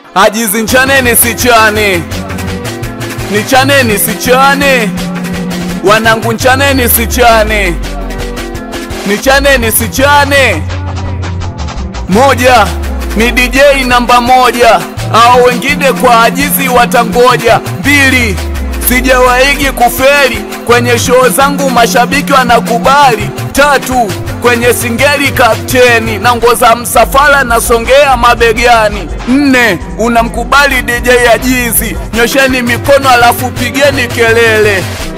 Ajizi nchane nisichane, nichane nisichane, wanangu nchane nisichane, nichane nisichane. Moja ni DJ namba moja, au wengine kwa ajizi watangoja. Mbili sijawaigi kufeli kwenye show zangu, mashabiki wanakubali. Tatu kwenye singeli kapteni na ngoza msafara nasongea mabegani. Nne unamkubali DJ Ajizi, nyosheni mikono alafu pigeni kelele.